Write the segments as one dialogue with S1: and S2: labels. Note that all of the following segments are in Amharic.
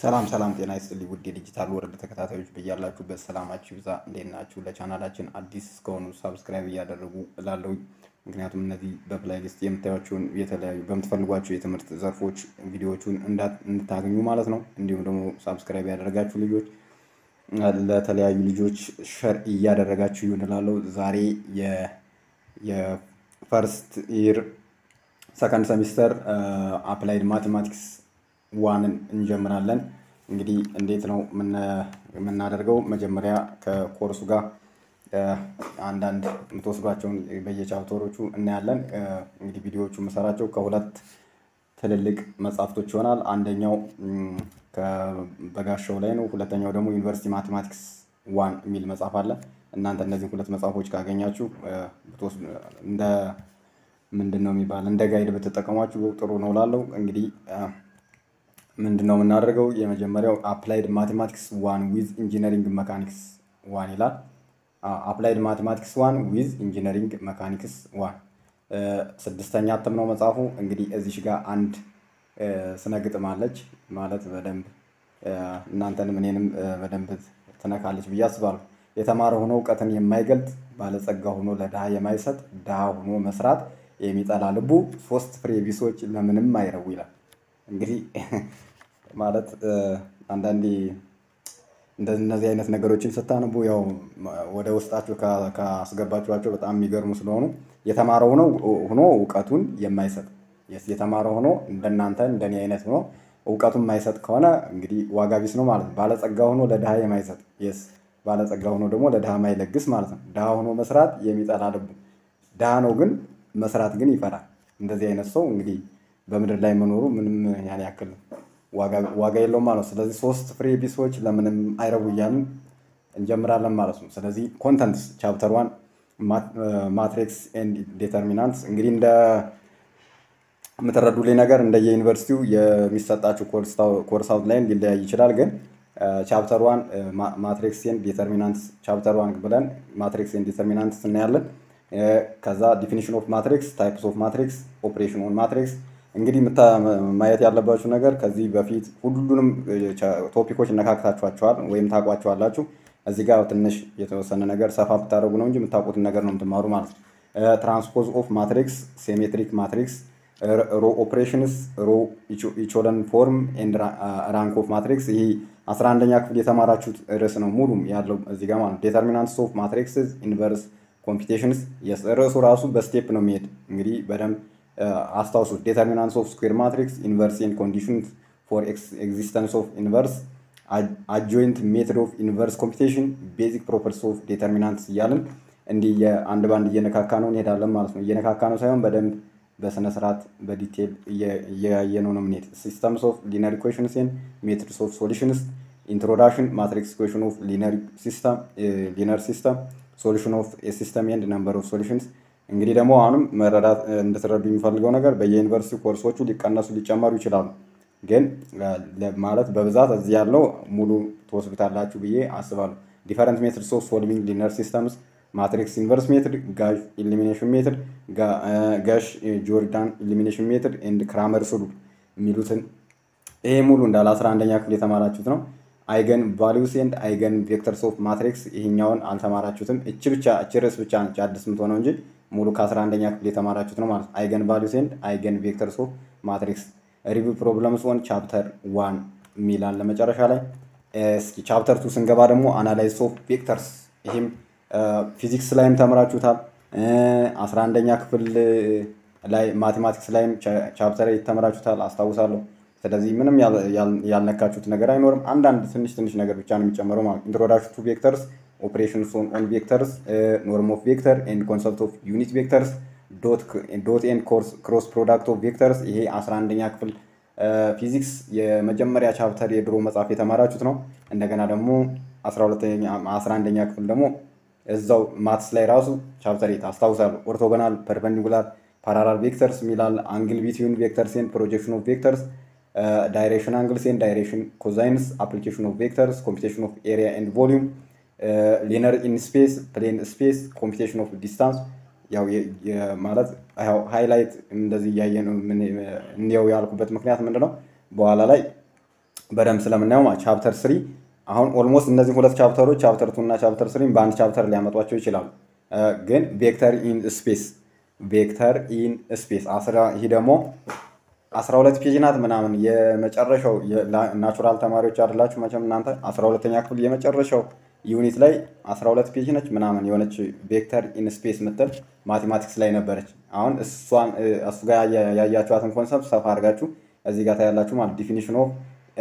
S1: ሰላም ሰላም፣ ጤና ይስጥልኝ ውድ የዲጂታል ወርልድ ተከታታዮች በያላችሁበት ሰላማችሁ ይብዛ። እንዴት ናችሁ? ለቻናላችን አዲስ እስከሆኑ ሳብስክራይብ እያደረጉ እላለሁ። ምክንያቱም እነዚህ በፕላይሊስት የምታዩቸውን የተለያዩ በምትፈልጓቸው የትምህርት ዘርፎች ቪዲዮዎቹን እንድታገኙ ማለት ነው። እንዲሁም ደግሞ ሳብስክራይብ ያደረጋችሁ ልጆች ለተለያዩ ልጆች ሸር እያደረጋችሁ ይሁን እላለሁ። ዛሬ የፈርስት ይር ሰከንድ ሰሚስተር አፕላይድ ማቴማቲክስ ዋንን እንጀምራለን። እንግዲህ እንዴት ነው የምናደርገው? መጀመሪያ ከኮርሱ ጋር አንዳንድ የምትወስዷቸውን በየቻፕተሮቹ እናያለን። እንግዲህ ቪዲዮዎቹ የምሰራቸው ከሁለት ትልልቅ መጽሐፍቶች ይሆናል። አንደኛው በጋሻው ላይ ነው። ሁለተኛው ደግሞ ዩኒቨርሲቲ ማቴማቲክስ ዋን የሚል መጽሐፍ አለ። እናንተ እነዚህ ሁለት መጽሐፎች ካገኛችሁ እንደ ምንድን ነው የሚባል እንደ ጋይድ ብትጠቀሟችሁ ጥሩ ነው ላለው እንግዲህ ምንድን ነው የምናደርገው? የመጀመሪያው አፕላይድ ማቴማቲክስ ዋን ዊዝ ኢንጂነሪንግ መካኒክስ ዋን ይላል። አፕላይድ ማቴማቲክስ ዋን ዊዝ ኢንጂነሪንግ መካኒክስ ዋን ስድስተኛ እትም ነው መጽሐፉ። እንግዲህ እዚሽ ጋር አንድ ስነ ግጥም አለች ማለት በደንብ እናንተንም እኔንም በደንብ ትነካለች ብዬ አስባለሁ። የተማረ ሆኖ እውቀትን የማይገልጥ ባለጸጋ ሆኖ ለድሃ የማይሰጥ ድሃ ሆኖ መስራት የሚጠላ ልቡ ሶስት ፍሬ ቢሶች ለምንም አይረቡ ይላል። እንግዲህ ማለት አንዳንዴ እንደነዚህ አይነት ነገሮችን ስታነቡ ያው ወደ ውስጣችሁ ካስገባችኋቸው በጣም የሚገርሙ ስለሆኑ የተማረ ሆኖ ሆኖ እውቀቱን የማይሰጥ የተማረ ሆኖ እንደናንተ እንደኔ አይነት ሆኖ እውቀቱን የማይሰጥ ከሆነ እንግዲህ ዋጋ ቢስ ነው ማለት ነው። ባለጸጋ ሆኖ ለድሃ የማይሰጥ የስ ባለጸጋ ሆኖ ደግሞ ለድሃ የማይለግስ ማለት ነው። ድሃ ሆኖ መስራት የሚጠላ ልቡ ድሃ ነው ግን መስራት ግን ይፈራል። እንደዚህ አይነት ሰው እንግዲህ በምድር ላይ መኖሩ ምንም ያን ያክል ዋጋ የለውም ማለት ነው። ስለዚህ ሶስት ፍሬ ቢሶች ለምንም አይረቡ እያልን እንጀምራለን ማለት ነው። ስለዚህ ኮንተንትስ ቻፕተር ዋን ማትሪክስ ኤንድ ዴተርሚናንትስ እንግዲህ እንደ የምትረዱልኝ ነገር እንደ የዩኒቨርሲቲው የሚሰጣችሁ ኮርስ አውት ላይን ሊለያይ ይችላል። ግን ቻፕተር ዋን ማትሪክስ ኤንድ ዴተርሚናንትስ ቻፕተር ዋን ብለን ማትሪክስ ኤንድ ዴተርሚናንትስ እናያለን። ከዛ ዲፊኒሽን ኦፍ ማትሪክስ፣ ታይፕስ ኦፍ ማትሪክስ፣ ኦፕሬሽን ኦን ማትሪክስ እንግዲህ ማየት ያለባችሁ ነገር ከዚህ በፊት ሁሉንም ቶፒኮች እነካክታችኋቸዋል ወይም ታውቋቸዋላችሁ። እዚህ ጋር ትንሽ የተወሰነ ነገር ሰፋ ብታደርጉ ነው እንጂ የምታውቁትን ነገር ነው የምትማሩ ማለት ነው። ትራንስፖዝ ኦፍ ማትሪክስ፣ ሴሜትሪክ ማትሪክስ፣ ሮ ኦፕሬሽንስ፣ ሮ ኢቾለን ፎርም ኤንድ ራንክ ኦፍ ማትሪክስ ይሄ አስራ አንደኛ ክፍል የተማራችሁት ርዕስ ነው ሙሉም ያለው እዚህ ጋር ማለት ዴተርሚናንትስ ኦፍ ማትሪክስስ ኢንቨርስ ኮምፒቴሽንስ ርዕሱ ራሱ በስቴፕ ነው የሚሄድ እንግዲህ በደንብ አስታውሱት። ዴተርሚናንትስ ኦፍ ስኩዌር ማትሪክስ ኢንቨርስ ኤንድ ኮንዲሽንስ ፎር ኤግዚስተንስ ኦፍ ኢንቨርስ አጆይንት ሜትድ ኦፍ ኢንቨርስ ኮምፒቴሽን ቤዚክ ፕሮፐርቲስ ኦፍ ዴተርሚናንትስ እያልን እንዲህ አንድ ባንድ እየነካካ ነው እንሄዳለን ማለት ነው። እየነካካ ነው ሳይሆን በደንብ በስነ ስርዓት በዲቴል እያየነው ነው የምንሄድ። ሲስተምስ ኦፍ ሊነር ኢኩዌሽንስ ኤንድ ሜትድስ ኦፍ ሶሉሽንስ ኢንትሮዳክሽን ማትሪክስ ኢኩዌሽን ኦፍ ሊነር ሲስተም ሊነር ሲስተም ሶሉሽን ኦፍ ሲስተም ኤንድ ነምበር ኦፍ ሶሉሽንስ እንግዲህ ደግሞ አሁንም መረዳት እንድትረዱ የሚፈልገው ነገር በየዩኒቨርሲቲ ኮርሶቹ ሊቀነሱ ሊጨመሩ ይችላሉ። ግን ማለት በብዛት እዚህ ያለው ሙሉ ትወስዱታላችሁ ብዬ አስባለሁ። ዲፈረንት ሜትድስ ኦፍ ሶልቪንግ ሊነር ሲስተምስ፣ ማትሪክስ ኢንቨርስ ሜትድ፣ ጋሽ ኢሊሚኔሽን ሜትድ፣ ጋሽ ጆርዳን ኢሊሚኔሽን ሜትድ ኤንድ ክራመር ስሉ የሚሉትን ይሄ ሙሉ እንዳለ አስራ አንደኛ ክፍል የተማራችሁት ነው። አይገን ቫሊዩስ ኤንድ አይገን ቬክተርስ ኦፍ ማትሪክስ ይሄኛውን አልተማራችሁትም። እች ብቻ እች ርዕስ ብቻ ነች አዲስ የምትሆነው እንጂ ሙሉ ከአስራ አንደኛ ክፍል የተማራችሁት ነው ማለት አይገን ቫሊዩስ ኤንድ አይገን ቬክተርስ ኦፍ ማትሪክስ ሪቪው ፕሮብለምስ ኦን ቻፕተር ዋን የሚላል ለመጨረሻ ላይ። እስኪ ቻፕተር ቱ ስንገባ ደግሞ አናላይዝ ኦፍ ቬክተርስ ይህም ፊዚክስ ላይም ተምራችሁታል። አስራ አንደኛ ክፍል ላይ ማቴማቲክስ ላይም ቻፕተር ተምራችሁታል አስታውሳለሁ። ስለዚህ ምንም ያልነካችሁት ነገር አይኖርም። አንዳንድ ትንሽ ትንሽ ነገር ብቻ ነው የሚጨመረው ማለት ኢንትሮዳክሽን ቱ ቬክተርስ ኦፕሬሽንስ ኦን ቬክተርስ ኖርም ኦፍ ቬክተር ኤንድ ኮንሰፕት ኦፍ ዩኒት ቬክተርስ ዶት ኤንድ ክሮስ ፕሮዳክት ኦፍ ቬክተርስ ይሄ 11ኛ ክፍል ፊዚክስ የመጀመሪያ ቻፕተር የድሮ መጽሐፍ የተማራችሁት ነው። እንደገና ደግሞ 11ኛ ክፍል ደግሞ እዛው ማትስ ላይ ራሱ ቻፕተር ኤት አስታውሳለሁ። ኦርቶጎናል ፐርፐንዲኩላር ፓራላል ቬክተርስ ሚላል አንግል ቢትዊን ቬክተርስ ኤንድ ፕሮጀክሽን ኦፍ ቬክተርስ ዳይሬክሽን አንግልስ ኤንድ ዳይሬክሽን ኮዛይንስ አፕሊኬሽን ኦፍ ቬክተርስ ኮምፒቴሽን ኦፍ ኤሪያ ኤንድ ቮሊዩም ሊነር ኢን ስፔስ ፕሌን ስፔስ ኮምፒቴሽን ኦፍ ዲስታንስ ያው ማለት ሃይላይት እንደዚህ እያየ ነው እንየው ያልኩበት ምክንያት ምንድን ነው? በኋላ ላይ በደንብ ስለምናየው ማለት ቻፕተር ስሪ አሁን ኦልሞስት እነዚህ ሁለት ቻፕተሮች ቻፕተር ቱ እና ቻፕተር ስሪን በአንድ ቻፕተር ሊያመጧቸው ይችላሉ። ግን ቬክተር ኢን ስፔስ ቬክተር ኢን ስፔስ ይህ ደግሞ አስራ ሁለት ፔጅ ናት ምናምን የመጨረሻው ናቹራል ተማሪዎች አይደላችሁ መቼም እናንተ አስራ ሁለተኛ ክፍል የመጨረሻው ዩኒት ላይ አስራ ሁለት ፔጅ ነች ምናምን የሆነች ቬክተር ኢን ስፔስ ምትል ማቴማቲክስ ላይ ነበረች። አሁን እሷን እሱ ጋር ያያችኋትን ኮንሰፕት ሰፋ አድርጋችሁ እዚህ ጋር ታያላችሁ ማለት ዲፊኒሽን ኦፍ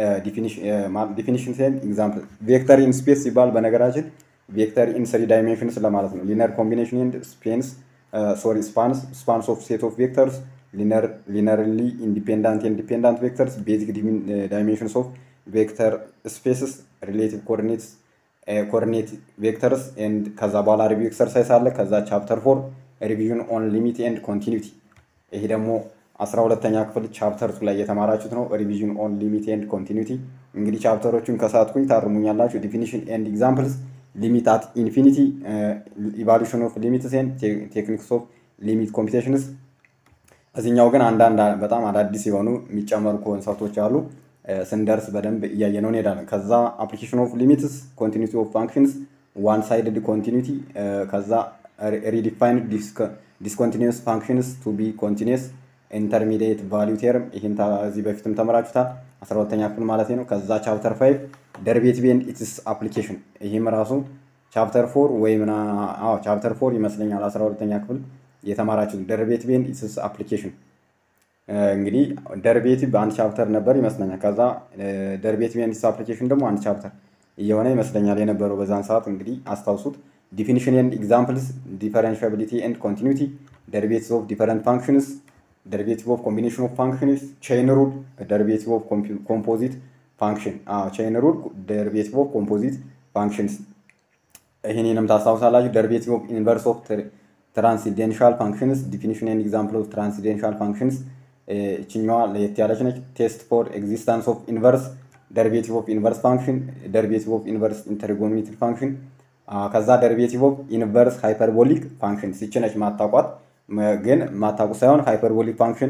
S1: ዲፊኒሽን ሴን ኤግዛምፕል ቬክተር ኢን ስፔስ ሲባል በነገራችን ቬክተር ኢን ስሪ ዳይሜንሽንስ ለማለት ነው። ሊነር ኮምቢኔሽን ኤንድ ስፔንስ ሶሪ ስፓንስ ስፓንስ ኦፍ ሴት ኦፍ ቬክተርስ ሊነርሊ ኢንዲፔንዳንት ኤንድ ዲፔንዳንት ቬክተርስ ቤዚክ ዳይሜንሽንስ ኦፍ ቬክተር ስፔስስ ሪሌቲቭ ኮኦርዲኔትስ ኮኦርዲኔት ቬክተርስ ኤንድ ከዛ በኋላ ሪቪው ኤክሰርሳይዝ አለ። ከዛ ቻፕተር ፎር ሪቪዥን ኦን ሊሚት ኤንድ ኮንቲኒቲ ይሄ ደግሞ አስራ ሁለተኛ ክፍል ቻፕተር ቱ ላይ የተማራችሁት ነው። ሪቪዥን ኦን ሊሚት ኤንድ ኮንቲኒቲ እንግዲህ ቻፕተሮቹን ከሳትኩኝ ታርሙኛላችሁ። ዲፊኒሽን ኤንድ ኤግዛምፕልስ ሊሚት አት ኢንፊኒቲ ኢቫሉሽን ኦፍ ሊሚትስ ኤንድ ቴክኒክስ ኦፍ ሊሚት ኮምፒቴሽንስ እዚኛው ግን አንዳንድ በጣም አዳዲስ የሆኑ የሚጨመሩ ኮንሰፕቶች አሉ። ስንደርስ በደንብ እያየነው እንሄዳለን። ከዛ አፕሊኬሽን ኦፍ ሊሚትስ ኮንቲኒቲ ኦፍ ፋንክሽንስ ዋን ሳይድድ ኮንቲኒቲ ከዛ ሪዲፋይንድ ዲስኮንቲኒስ ፋንክሽንስ ቱ ቢ ኮንቲኒስ ኢንተርሚዲየት ቫሊዩ ቴርም ይህን እዚህ በፊትም ተምራችሁታል። አስራ ሁለተኛ ክፍል ማለት ነው። ከዛ ቻፕተር ፋይቭ ደርቤቲቭ ኤንድ ኢትስ አፕሊኬሽን ይህም ራሱ ቻፕተር ፎር ወይ ምና አዎ ቻፕተር ፎር ይመስለኛል አስራ ሁለተኛ ክፍል የተማራችሁት ደርቤቲቭ ኤንድ ኢትስ አፕሊኬሽን እንግዲህ ደርቤቲቭ በአንድ ቻፕተር ነበር ይመስለኛል። ከዛ ደርቤቲቭ ኤንድ ኢትስ አፕሊኬሽን ደግሞ አንድ ቻፕተር እየሆነ ይመስለኛል የነበረው በዛን ሰዓት እንግዲህ አስታውሱት። ዲፊኒሽን ኤንድ ኤግዛምፕልስ ዲፈረንሻቢሊቲ ኤንድ ኮንቲኒቲ ደርቤቲቭ ኦፍ ዲፈረንት ፋንክሽንስ ደሪቬቲቭ ኦፍ ኮምቢኔሽን ኦፍ ፋንክሽንስ ቼይን ሩል ደሪቬቲቭ ኦፍ ኮምፖዚት ፋንክሽን ቼይን ሩል ደሪቬቲቭ ኦፍ ኮምፖዚት ፋንክሽንስ ይህንንም ታስታውሳላችሁ። ደሪቬቲቭ ኦፍ ኢንቨርስ ኦፍ ትራንስዴንሻል ፋንክሽንስ ዲፊኒሽን ኤንድ ኤግዛምፕል ኦፍ ትራንስዴንሻል ፋንክሽንስ እችኛዋ ለየት ያለች ነች። ቴስት ፎር ኤግዚስታንስ ኦፍ ኢንቨርስ ደሪቬቲቭ ኦፍ ኢንቨርስ ፋንክሽን ደሪቬቲቭ ኦፍ ኢንቨርስ ኢንተርጎሚትድ ፋንክሽን ከዛ ደሪቬቲቭ ኦፍ ኢንቨርስ ሃይፐርቦሊክ ፋንክሽን ሲችነች ማታቋት ግን ማታቁ ሳይሆን ሃይፐርቦሊክ ፋንክሽን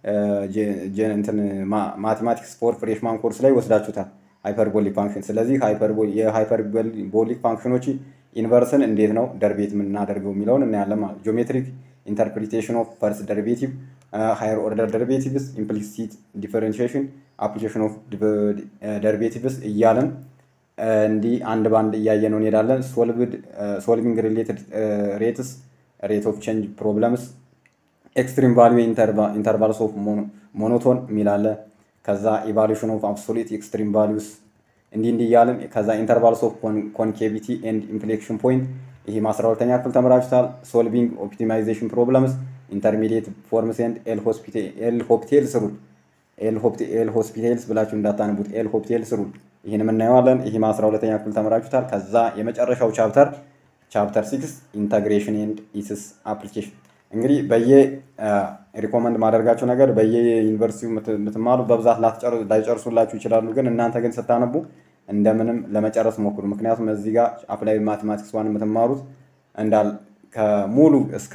S1: ማቴማቲክስ ፎር ፍሬሽማን ኮርስ ላይ ወስዳችሁታል። ሃይፐርቦሊክ ፋንክሽን። ስለዚህ የሃይፐርቦሊክ ፋንክሽኖች ኢንቨርስን እንዴት ነው ደርቤት የምናደርገው የሚለውን እናያለን ማለት ጂኦሜትሪክ ኢንተርፕሪቴሽን ኦፍ ፈርስት ደርቤቲቭ ሃየር ኦርደር ደርቤቲቭስ ኢምፕሊሲት ዲፈረንሺዬሽን አፕሊኬሽን ኦፍ ደርቤቲቭስ እያለን እንዲህ አንድ በአንድ እያየነው እንሄዳለን። ሶልቪንግ ሪሌትድ ሬትስ ሬት ኦፍ ቼንጅ ፕሮብለምስ ኤክስትሪም ቫልዩ ኢንተርቫልስ ኦፍ ሞኖቶን የሚላለ ከዛ ኢቫሉሽን ኦፍ አብሶሉት ኤክስትሪም ቫልዩስ እንዲህ እንዲህ እያልን ከዛ ኢንተርቫልስ ኦፍ ኮንኬቪቲ ኤንድ ኢንፍሌክሽን ፖይንት ይህ አስራ ሁለተኛ ክፍል ተምራችሁታል። ሶልቪንግ ኦፕቲማይዜሽን ፕሮብለምስ ኢንተርሚዲየት ፎርምስ ኤንድ ኤል ሆፕቴልስ ሩል ኤል ሆስፒቴልስ ብላችሁ እንዳታነቡት ኤል ሆፕቴልስ ሩል ይህን የምናየዋለን። ይህም አስራ ሁለተኛ ክፍል ተምራችሁታል። ከዛ የመጨረሻው ቻፕተር ቻፕተር ሲክስ ኢንተግሬሽን ኤንድ ኢትስ አፕሊኬሽን እንግዲህ በየ ሪኮመንድ ማደርጋቸው ነገር በየዩኒቨርሲቲው የምትማሩ በብዛት ላይጨርሱላችሁ ይችላሉ። ግን እናንተ ግን ስታነቡ እንደምንም ለመጨረስ ሞክሩ። ምክንያቱም እዚህ ጋር አፕላይ ማቴማቲክስ ዋን የምትማሩት እንዳል ከሙሉ እስከ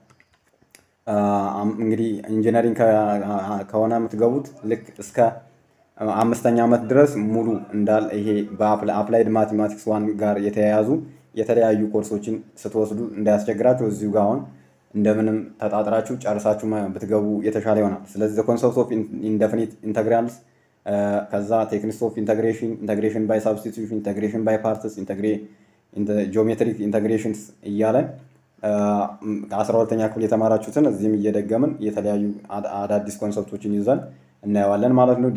S1: እንግዲህ ኢንጂነሪንግ ከሆነ የምትገቡት ልክ እስከ አምስተኛ ዓመት ድረስ ሙሉ እንዳል ይሄ በአፕላይድ ማቴማቲክስ ዋን ጋር የተያያዙ የተለያዩ ኮርሶችን ስትወስዱ እንዳያስቸግራችሁ እዚሁ ጋር አሁን እንደምንም ተጣጥራችሁ ጨርሳችሁ ብትገቡ የተሻለ ይሆናል። ስለዚህ ኮንሰፕት ኦፍ ኢንደፊኒት ኢንተግራልስ ከዛ ቴክኒክስ ኦፍ ኢንተግሬሽን ኢንተግሬሽን ባይ ሳብስቲቱሽን ኢንተግሬሽን ባይ ፓርትስ ጂኦሜትሪክ ኢንተግሬሽንስ እያለን ከአስራ ሁለተኛ ክፍል የተማራችሁትን እዚህም እየደገምን የተለያዩ አዳዲስ ኮንሰፕቶችን ይዘን እናየዋለን ማለት ነው።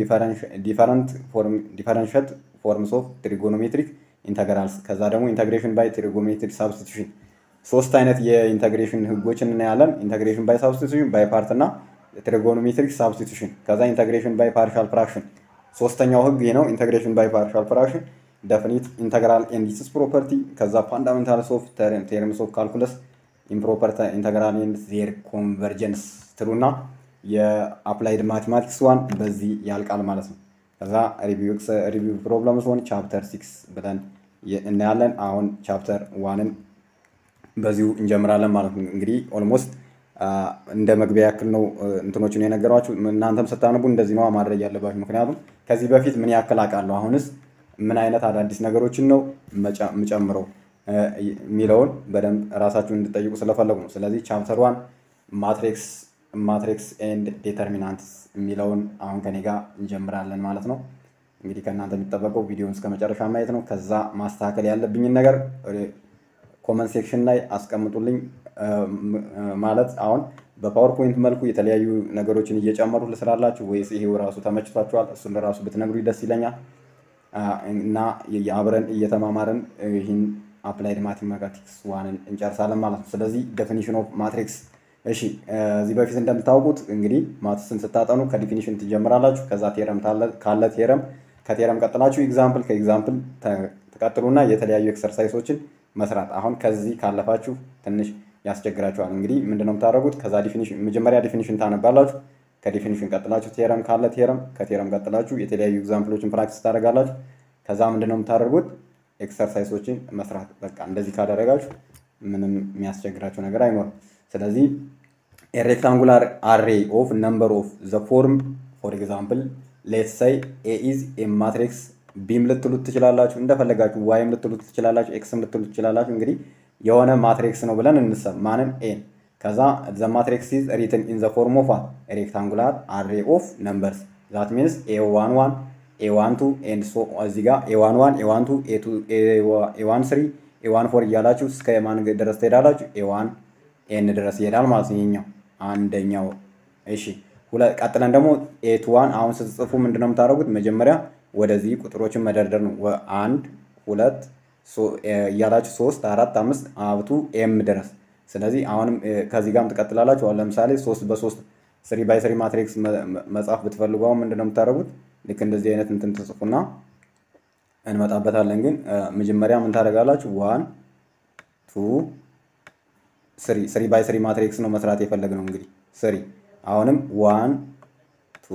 S1: ዲፈረንሽት ፎርምስ ኦፍ ትሪጎኖሜትሪክ ኢንተግራልስ ከዛ ደግሞ ኢንተግሬሽን ባይ ትሪጎኖሜትሪክ ሳብስቲቱሽን ሶስት አይነት የኢንተግሬሽን ህጎችን እናያለን። ኢንተግሬሽን ባይ ሳብስቲቱሽን፣ ባይ ፓርት እና ትሪጎኖሜትሪክ ሳብስቲቱሽን። ከዛ ኢንተግሬሽን ባይ ፓርሻል ፍራክሽን ሶስተኛው ህግ ይህ ነው። ኢንተግሬሽን ባይ ፓርሻል ፍራክሽን፣ ደፊኒት ኢንተግራል ኤንድ ኢትስ ፕሮፐርቲ፣ ከዛ ፋንዳሜንታልስ ኦፍ ቴርምስ ኦፍ ካልኩለስ፣ ኢምፕሮፐር ኢንተግራል ኤንድ ዜር ኮንቨርጀንስ ትሉና የአፕላይድ ማቴማቲክስ ዋን በዚህ ያልቃል ማለት ነው። ከዛ ሪቪው ፕሮብለምስ ሆን ቻፕተር ሲክስ ብለን እናያለን። አሁን ቻፕተር ዋንን በዚሁ እንጀምራለን ማለት ነው። እንግዲህ ኦልሞስት እንደ መግቢያ ያክል ነው እንትኖችን የነገሯችሁ። እናንተም ስታነቡ እንደዚህ ነዋ ማድረግ ያለባችሁ። ምክንያቱም ከዚህ በፊት ምን ያክል አውቃለሁ፣ አሁንስ ምን አይነት አዳዲስ ነገሮችን ነው የምጨምረው የሚለውን በደንብ ራሳችሁን እንድጠይቁ ስለፈለጉ ነው። ስለዚህ ቻፕተር ዋን ማትሪክስ ማትሪክስ ኤንድ ዴተርሚናንትስ የሚለውን አሁን ከኔ ጋር እንጀምራለን ማለት ነው። እንግዲህ ከእናንተ የሚጠበቀው ቪዲዮን እስከ መጨረሻ ማየት ነው። ከዛ ማስተካከል ያለብኝን ነገር ኮመንት ሴክሽን ላይ አስቀምጡልኝ። ማለት አሁን በፓወርፖይንት መልኩ የተለያዩ ነገሮችን እየጨመሩ ልስራላችሁ ወይስ ይሄው ራሱ ተመችቷችኋል? እሱን ለራሱ ብትነግሩ ደስ ይለኛል። እና አብረን እየተማማርን ይህን አፕላይድ ማቴማቲክስ ዋንን እንጨርሳለን ማለት ነው። ስለዚህ ዴፊኒሽን ኦፍ ማትሪክስ እሺ እዚህ በፊት እንደምታውቁት እንግዲህ ማትስን ስታጠኑ ከዲፊኒሽን ትጀምራላችሁ። ከዛ ቴረም ካለ ቴረም ከቴረም ቀጥላችሁ ኤግዛምፕል ከኤግዛምፕል ትቀጥሉና የተለያዩ ኤክሰርሳይሶችን መስራት። አሁን ከዚህ ካለፋችሁ ትንሽ ያስቸግራችኋል። እንግዲህ ምንድነው የምታደርጉት? ከዛ ዲፊኒሽን መጀመሪያ ዲፊኒሽን ታነባላችሁ። ከዲፊኒሽን ቀጥላችሁ ቴረም ካለ ቴረም፣ ከቴረም ቀጥላችሁ የተለያዩ ኤግዛምፕሎችን ፕራክቲስ ታደርጋላችሁ። ከዛ ምንድነው የምታደርጉት? ኤክሰርሳይሶችን መስራት። በቃ እንደዚህ ካደረጋችሁ ምንም የሚያስቸግራችሁ ነገር አይኖርም። ስለዚህ ሬክታንጉላር አሬ ኦፍ ነምበር ኦፍ ዘ ፎርም ፎር ኤግዛምፕል ሌት ሳይ ኤ ኢዝ ኤ ማትሪክስ ቢም ልትሉት ትችላላችሁ፣ እንደፈለጋችሁ ዋይም ልትሉት ትችላላችሁ፣ ኤክስም ልትሉት ትችላላችሁ። እንግዲህ የሆነ ማትሪክስ ነው ብለን እንሰብ ማንን ኤን ከዛ ዘ ማትሪክስ ኢዝ ሪትን ኢን ዘ ፎርም ኦፍ ሬክታንጉላር አሬ ኦፍ ነምበርስ ዛት ሚንስ ኤ ዋን ዋን ኤ ዋን ቱ ኤንድ ሶ እዚህ ጋር ኤ ዋን ዋን ኤ ዋን ቱ ኤ ዋን ስሪ ኤ ዋን ፎር እያላችሁ እስከ ማን ድረስ ትሄዳላችሁ? ኤ ዋን ኤን ድረስ ይሄዳል ማለት ነው። ይሄኛው አንደኛው። እሺ ቀጥለን ደግሞ ኤት ዋን አሁን ስትጽፉ ምንድነው የምታደርጉት? መጀመሪያ ወደዚህ ቁጥሮችን መደርደር ነው። አንድ ሁለት እያላችሁ ሶስት አራት አምስት አብቱ ኤም ድረስ። ስለዚህ አሁንም ከዚህ ጋርም ትቀጥላላችሁ። አሁን ለምሳሌ ሶስት በሶስት ስሪ ባይ ስሪ ማትሪክስ መጻፍ ብትፈልጉ አሁን ምንድነው የምታደርጉት? ልክ እንደዚህ አይነት እንትን ትጽፉና እንመጣበታለን። ግን መጀመሪያ ምን ታደርጋላችሁ? ዋን ቱ ስሪ ስሪ ባይ ስሪ ማትሪክስ ነው መስራት የፈለግነው እንግዲህ ስሪ አሁንም ዋን ቱ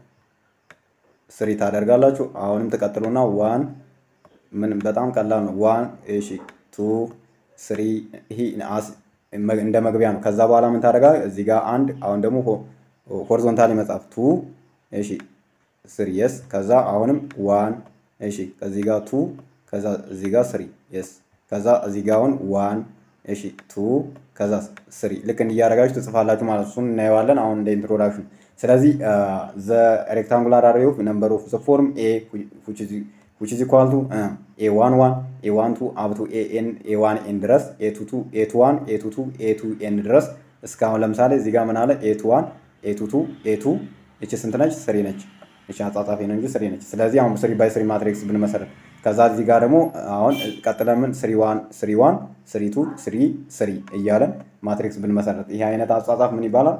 S1: ስሪ ታደርጋላችሁ። አሁንም ትቀጥሉና ዋን ምን በጣም ቀላል ነው። ዋን እሺ ቱ ስሪ ይሄ እንደ መግቢያ ነው። ከዛ በኋላ ምን ታደርጋ እዚህ ጋር አንድ አሁን ደግሞ ሆሪዞንታሊ መጻፍ ቱ እሺ ስሪ የስ ከዛ አሁንም ዋን እሺ ከዚህ ጋር ቱ ከዛ እዚህ ጋር ስሪ የስ ከዛ እዚህ ጋር አሁን ዋን እሺ ቱ ከዛ ስሪ ልክ እንዲያደርጋችሁ ትጽፋላችሁ ማለት እሱን እናየዋለን አሁን እንደ ኢንትሮዳክሽን። ስለዚህ ዘ ሬክታንጉላር አሬ ኦፍ ነምበር ኦፍ ዘ ፎርም ኤ ዊች ኢዝ ኢኳል ቱ ኤ ዋን ዋን ኤ ዋን ቱ አፕ ቱ ኤ ኤን ኤ ዋን ኤን ድረስ ኤ ቱ ቱ ኤ ቱ ዋን ኤ ቱ ቱ ኤ ቱ ኤን ድረስ እስካሁን ለምሳሌ እዚህ ጋር ምን አለ ኤ ቱ ዋን ኤ ቱ ቱ ኤ ቱ እቺ ስንት ነች? ስሪ ነች። እቺ አጻጻፊ ነው እንጂ ስሪ ነች። ስለዚህ አሁን ስሪ ባይ ስሪ ማትሪክስ ብንመሰረት ከዛ እዚህ ጋር ደግሞ አሁን ቀጥለን ምን ስሪ ዋን ስሪ ዋን ስሪ ቱ ስሪ ስሪ እያለን ማትሪክስ ብንመሰረት ይሄ አይነት አጻጻፍ ምን ይባላል?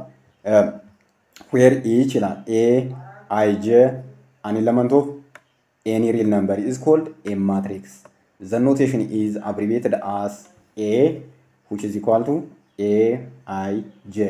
S1: ዌር ኢች ይላል ኤ አይ ጄ አን ኤለመንት ኦፍ ኤኒ ሪል ነምበር ኢዝ ኮልድ ኤ ማትሪክስ ዘ ኖቴሽን ኢዝ አብሪቬትድ አስ ኤ ዊች ኢዝ ኢኳል ቱ ኤ አይ ጄ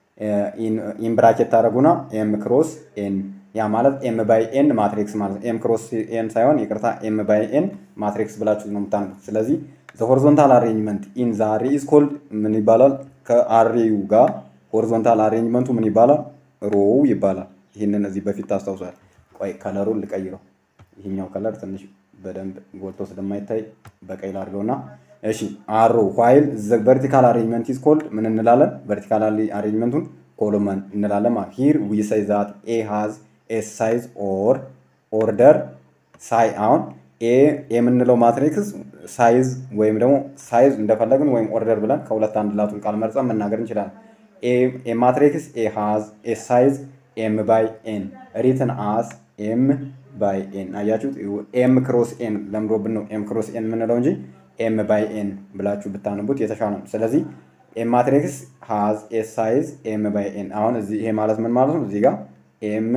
S1: ኢን ብራኬት ታደረጉና ኤም ክሮስ ኤን ያ ማለት ኤም ባይ ኤን ማትሪክስ ማለት ኤም ክሮስ ኤን ሳይሆን ይቅርታ ኤም ባይ ኤን ማትሪክስ ብላችሁ ነው የምታነቡት። ስለዚህ ዘ ሆሪዞንታል አሬንጅመንት ኢን ዘ አሬ ኢዝ ኮልድ ምን ይባላል? ከአሬዩ ጋር ሆሪዞንታል አሬንጅመንቱ ምን ይባላል? ሮው ይባላል። ይህንን እዚህ በፊት ታስታውሳል። ቆይ ከለሩን ልቀይረው። ይህኛው ከለር ትንሽ በደንብ ጎልቶ ስለማይታይ በቀይ ላድርገውና እሺ አሮ ዋይል ዘ ቨርቲካል አሬንጅመንት ኢዝ ኮልድ ምን እንላለን? ቨርቲካል አሬንጅመንቱን ኮሎመን እንላለን ማለት ሂር ዊ ሳይ ዛት ኤ ሃዝ ኤ ሳይዝ ኦር ኦርደር ሳይ አሁን ኤ የምንለው ማትሪክስ ሳይዝ ወይም ደግሞ ሳይዝ እንደፈለግን ወይም ኦርደር ብለን ከሁለት አንድ ላቱን ቃል መርጸን መናገር እንችላለን። ኤ ማትሪክስ ኤ ሃዝ ኤ ሳይዝ ኤም ባይ ኤን ሪትን አስ ኤም ባይ ኤን አያችሁት? ኤም ክሮስ ኤን ለምዶብን ነው ኤም ክሮስ ኤን የምንለው እንጂ ኤም ባይ ኤን ብላችሁ ብታነቡት የተሻለ ነው። ስለዚህ ኤም ማትሪክስ ሃዝ ኤ ሳይዝ ኤም ባይ ኤን። አሁን እዚህ ይሄ ማለት ምን ማለት ነው? እዚህ ጋር ኤም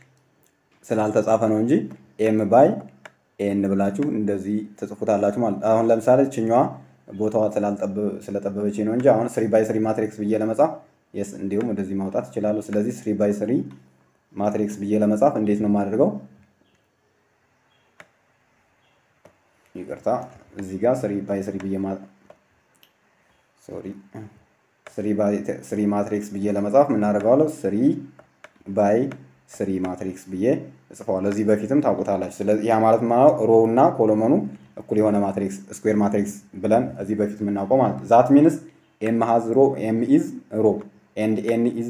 S1: ስላልተጻፈ ነው እንጂ ኤም ባይ ኤን ብላችሁ እንደዚህ ትጽፉታላችሁ ማለት አሁን ለምሳሌ ችኛዋ ቦታዋ ስለጠበበች ነው እንጂ አሁን ስሪ ባይ ስሪ ማትሪክስ ብዬ ለመጻፍ የስ እንዲሁም እንደዚህ ማውጣት እችላለሁ። ስለዚህ ስሪ ባይ ስሪ ማትሪክስ ብዬ ለመጻፍ እንዴት ነው የማደርገው? ይቅርታ እዚህ ጋር ስሪ ባይ ስሪ ብዬ ሶሪ ስሪ ባይ ስሪ ማትሪክስ ብዬ ለመጻፍ የምናደርገዋለሁ ስሪ ባይ ስሪ ማትሪክስ ብዬ እጽፈዋለሁ። እዚህ በፊትም ታውቁታላችሁ። ስለዚህ ያ ማለት ማለት ሮ እና ኮሎመኑ እኩል የሆነ ማትሪክስ ስኩዌር ማትሪክስ ብለን እዚህ በፊት የምናውቀው ማለት ነው። ዛት ሚንስ ኤም ሃዝ ሮ ኤም ኢዝ ሮ ኤንድ ኤን ኢዝ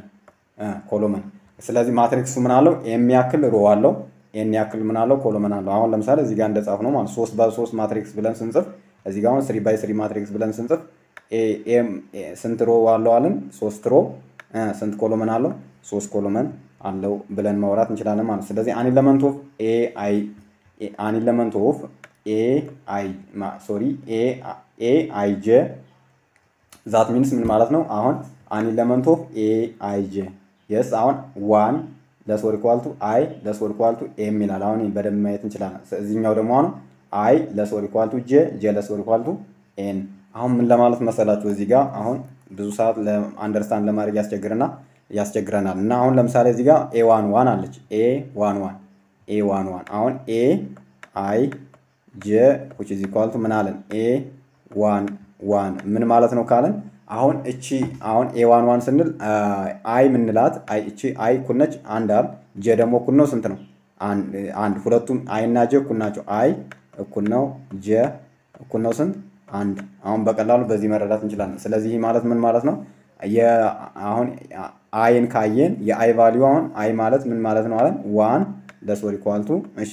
S1: ኮሎመን። ስለዚህ ማትሪክሱ ምን አለው? ኤም ያክል ሮ አለው፣ ኤን ያክል ምን አለው? ኮሎመን አለው። አሁን ለምሳሌ እዚህ ጋር እንደጻፍ ነው ማለት ሶስት በሶስት ማትሪክስ ብለን ስንጽፍ እዚህ ጋር አሁን ስሪ ባይ ስሪ ማትሪክስ ብለን ስንጽፍ ኤም ስንት ሮ አለው አለን? ሶስት ሮ ስንት ኮሎመን አለው? ሶስት ኮሎመን አለው ብለን ማውራት እንችላለን ማለት ነው። ስለዚህ አን ኢለመንት ኦፍ ኤ አይ አን ኢለመንት ኦፍ ኤ አይ ሶሪ ኤ አይ ጄ ዛት ሚንስ ምን ማለት ነው? አሁን አን ኢለመንት ኦፍ ኤ አይ ጄ የስ አሁን ዋን ለሶር ኢኳልቱ አይ ለሶር ኢኳልቱ ኤም ይላል። አሁን በደንብ ማየት እንችላለን። እዚህኛው ደግሞ አሁን አይ ለሶር ኢኳልቱ ጄ ጄ ለሶር ኢኳልቱ ኤን። አሁን ምን ለማለት መሰላችሁ እዚህ ጋር አሁን ብዙ ሰዓት አንደርስታንድ ለማድረግ ያስቸግርና ያስቸግረናል እና አሁን ለምሳሌ እዚህ ጋር ኤ ዋን ዋን አለች ኤ ዋን ዋን ኤ ዋን ዋን አሁን ኤ አይ ጄ ዊች ኢዝ ኢኳል ቱ ምን አለን ኤ ዋን ዋን ምን ማለት ነው ካለን አሁን እቺ አሁን ኤ ዋን ዋን ስንል አይ ምንላት አይ እቺ አይ እኩል ነች አንድ አል ጄ ደግሞ እኩል ነው ስንት ነው አንድ ሁለቱም አይ እና ጄ እኩል ናቸው አይ እኩል ነው ጄ እኩል ነው ስንት አንድ አሁን በቀላሉ በዚህ መረዳት እንችላለን ስለዚህ ማለት ምን ማለት ነው አሁን አይን ካየን የአይ ቫሊዩ አሁን አይ ማለት ምን ማለት ነው አለን ዋን ለሶር ኢኳልቱ እሺ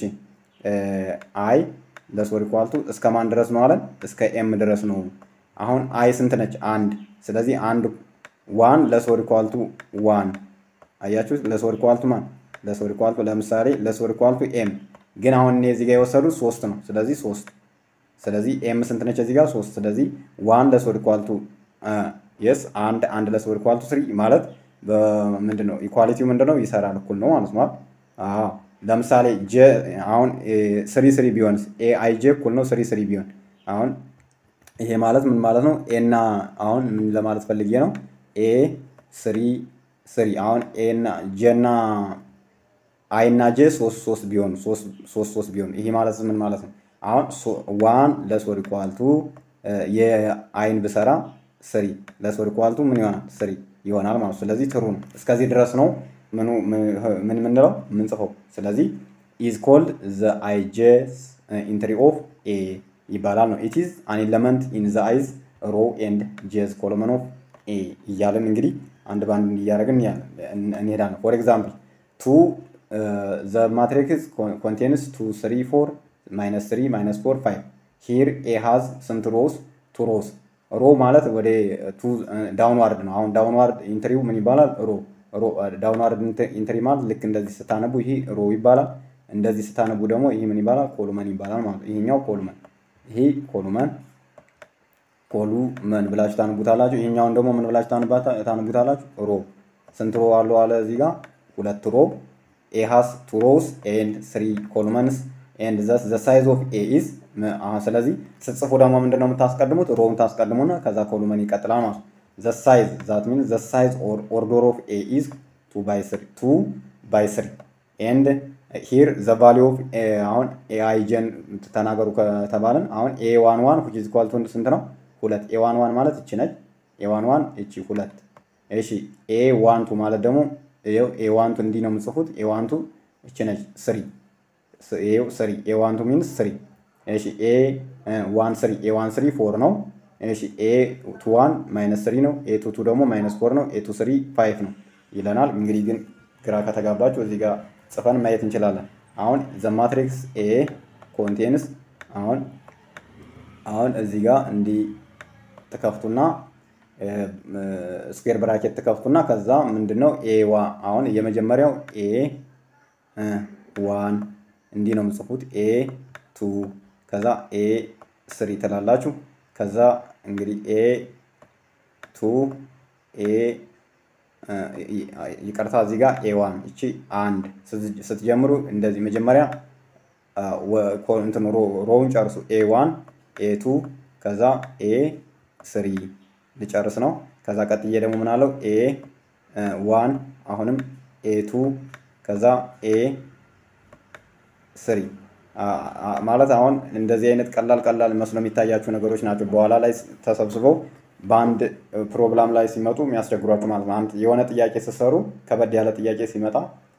S1: አይ ለሶር ኢኳልቱ እስከ ማን ድረስ ነው አለን እስከ ኤም ድረስ ነው አሁን አይ ስንት ነች አንድ ስለዚህ አንድ ዋን ለሶር ኢኳልቱ ዋን አያችሁ ለሶር ኢኳልቱ ማን ለሶር ኢኳልቱ ለምሳሌ ለሶር ኢኳልቱ ኤም ግን አሁን እኔ እዚህ ጋር የወሰዱት ሶስት ነው ስለዚህ ሶስት ስለዚህ ኤም ስንት ነች እዚህ ጋር ሶስት ስለዚህ ዋን ለሶር ኢኳልቱ የስ አንድ አንድ ለሶር ኢኳልቱ ስሪ ማለት ምንድን ነው ኢኳሊቲው ምንድን ነው ይሰራል እኩል ነው ማለት ነው አዎ ለምሳሌ ጄ አሁን ስሪ ስሪ ቢሆን ኤ አይ ጄ እኩል ነው ስሪ ስሪ ቢሆን አሁን ይሄ ማለት ምን ማለት ነው ኤና አሁን ምን ለማለት ፈልጌ ነው ኤ ስሪ ስሪ አሁን ኤና ጄና አይ እና ጄ ሶስት ሶስት ቢሆኑ ሶስት ሶስት ቢሆኑ ይሄ ማለት ምን ማለት ነው አሁን ዋን ለሶር ኢኳልቱ የአይን ብሰራ ስሪ ለሶር ኢኳልቱ ምን ይሆናል ስሪ ይሆናል ማለት ነው። ስለዚህ ትሩ ነው። እስከዚህ ድረስ ነው ምኑ ምን ምንለው ምንጽፈው። ስለዚህ ኢዝ ኮልድ ዘ አይ ጄ ኢንትሪ ኦፍ ኤ ይባላል ነው። ኢት ኢዝ አን ኤለመንት ኢን ዘ አይዝ ሮ ኤንድ ጄዝ ኮሎመን ኦፍ ኤ እያለን እንግዲህ አንድ በአንድ እያደረግን እንሄዳለን። ፎር ኤግዛምፕል ቱ ዘ ማትሪክስ ኮንቴንስ ቱ ስሪ ፎር ማይነስ ስሪ ማይነስ ፎር ፋይቭ ሂር ኤ ሃዝ ስንት ሮስ ቱ ሮስ ሮ ማለት ወደ ዳውንዋርድ ነው። አሁን ዳውንዋርድ ኢንትሪው ምን ይባላል? ሮ ዳውንዋርድ ኢንትሪ ማለት ልክ እንደዚህ ስታነቡ ይሄ ሮ ይባላል። እንደዚህ ስታነቡ ደግሞ ይሄ ምን ይባላል? ኮሉመን ይባላል ማለት ነው። ይሄኛው ኮሉመን፣ ይሄ ኮሉመን ኮሉመን ብላችሁ ታነቡታላችሁ። ይሄኛውን ደግሞ ምን ብላችሁ ታነቡታላችሁ? ሮ ስንት ሮ አለው አለ እዚህ ጋር ሁለት ሮ ኤ ሃስ ቱ ሮስ ኤንድ ስሪ ኮሉመንስ ኤንድ ዘስ ዘ ሳይዝ ኦፍ ኤ ኢዝ ስለዚህ ስትጽፉ ደግሞ ምንድን ነው የምታስቀድሙት? ሮውን ታስቀድሙና ከዛ ኮሉመን ይቀጥላል ማለት ነው። ዘ ሳይዝ ዛት ሚን ዘ ሳይዝ ኦርደር ኦፍ ኤ ኢዝ ቱ ባይ ስሪ ቱ ባይ ስሪ ኤንድ ሂር ዘ ቫሊ ኦፍ አሁን ኤ አይ ጄን ተናገሩ ከተባለን አሁን ኤ ዋን ዋን ዊች ኢዝ ኢኳል ቱ ስንት ነው? ሁለት ኤ ዋን ዋን ማለት እቺ ነች። ኤ ዋን ዋን እቺ ሁለት። እሺ ኤ ዋን ቱ ማለት ደግሞ ኤ ዋን ቱ እንዲህ ነው የምጽፉት። ኤ ዋን ቱ እቺ ነች ስሪ ኤው ስሪ ኤ ዋን ቱ ሚንስ ስሪ እሺ ኤ ዋን ስሪ ኤ ዋን ስሪ ፎር ነው። እሺ ኤ ቱ ዋን ማይነስ ስሪ ነው። ኤ ቱ ቱ ደግሞ ማይነስ ፎር ነው። ኤ ቱ ስሪ ፋይቭ ነው ይለናል። እንግዲህ ግን ግራ ከተጋባችሁ እዚህ ጋር ጽፈን ማየት እንችላለን። አሁን ዘ ማትሪክስ ኤ ኮንቴንስ አሁን አሁን እዚህ ጋር እንዲህ ትከፍቱና ስኩዌር ብራኬት ትከፍቱና ከዛ ምንድነው ኤ ዋ አሁን የመጀመሪያው ኤ ዋን እንዲህ ነው የምጽፉት ኤ ቱ ከዛ ኤ ስሪ ትላላችሁ። ከዛ እንግዲህ ኤ ቱ ኤ ይቅርታ እዚህ ጋር ኤ ዋን እቺ አንድ ስትጀምሩ እንደዚህ መጀመሪያ እንትን ሮውን ጨርሱ። ኤ ዋን ኤ ቱ ከዛ ኤ ስሪ ልጨርስ ነው። ከዛ ቀጥዬ ደግሞ ምን አለው ኤ ዋን አሁንም ኤ ቱ ከዛ ኤ ስሪ ማለት አሁን እንደዚህ አይነት ቀላል ቀላል መስሎ የሚታያችሁ ነገሮች ናቸው። በኋላ ላይ ተሰብስበው በአንድ ፕሮግራም ላይ ሲመጡ የሚያስቸግሯችሁ ማለት ነው። አንድ የሆነ ጥያቄ ስትሰሩ ከበድ ያለ ጥያቄ ሲመጣ